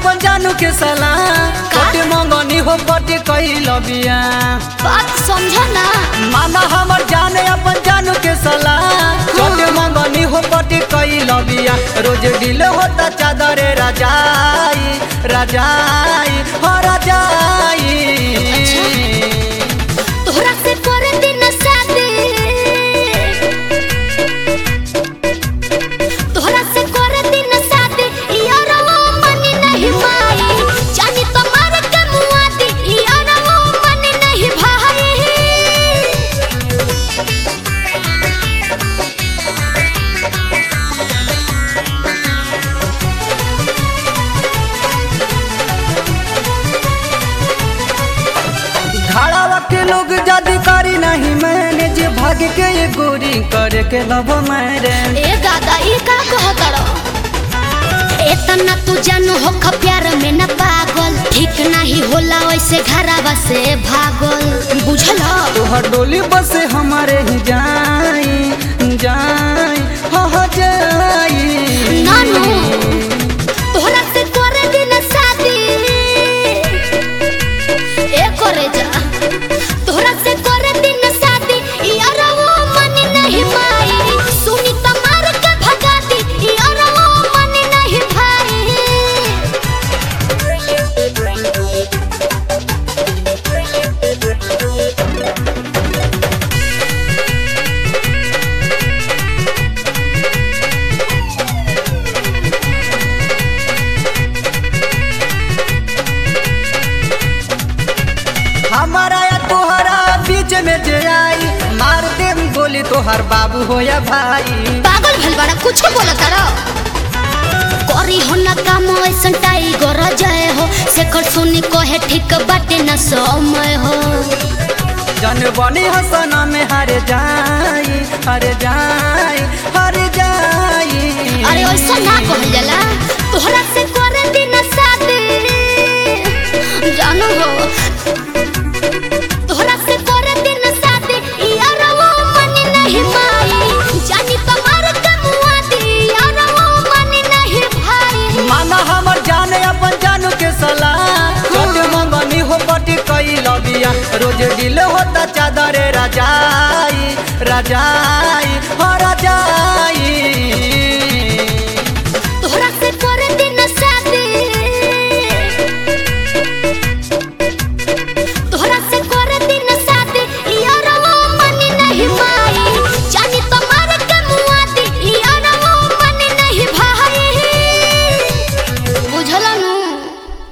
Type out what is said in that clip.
अपन जानू के सलाह पटे मंगनी हो पटे कैल बिया बात समझ ना माना हमर जाने अपन जानू के सलाह पटे मंगनी हो पटे कैल बिया रोज दिल होता चादरे राजाई राजाई हो राजाई तोहरा से करे दिन शादी तोहरा से करे दिन शादी यारो मन नहीं माई जानी तुम्हारे के मुआदी यारो मन नहीं भाई घाड़ावा के लोग जदी करी नहीं मैंने जे भाग के ये गोरी करे के लब मेरे ए दादा ई का कहतड़ एतना तू जानू हो ख प्यार में न पागल ठीक नहीं होला वैसे घरावा से भागल बुझल तोहर डोली बस हमारे ही जाई जाई हो हो जाई नानू तोहरा से करे दिन शादी ए करे जा तोहरा से करे दिन शादी यारो मन नहीं माई सुनी तमार के भगा दी यारो मन नहीं भाई हमारा या तोहरा बीच में जे आई मार दे गोली तोहर बाबू हो या भाई पागल भइल बड़ा कुछ बोलत रहो करी हो ना काम ऐसन टाइगर जय हो शेखर सुनी कहे ठीक बाटे न समय हो जन बनी हसना में हर जाई हर जाई हर जाई अरे ऐसा ना कहल जाला तोहरा से करे दिन शादी जानू हो तोहरा से करे दिन शादी यारो मन नहीं माई जानी तुम्हारे के मुआदी यारो मन नहीं भाई माना हमर जाने अपन जानू के सलाह छोटे मंगनी हो पटी कई लबिया रोज दिल होता चादरे राजाई राजाई हो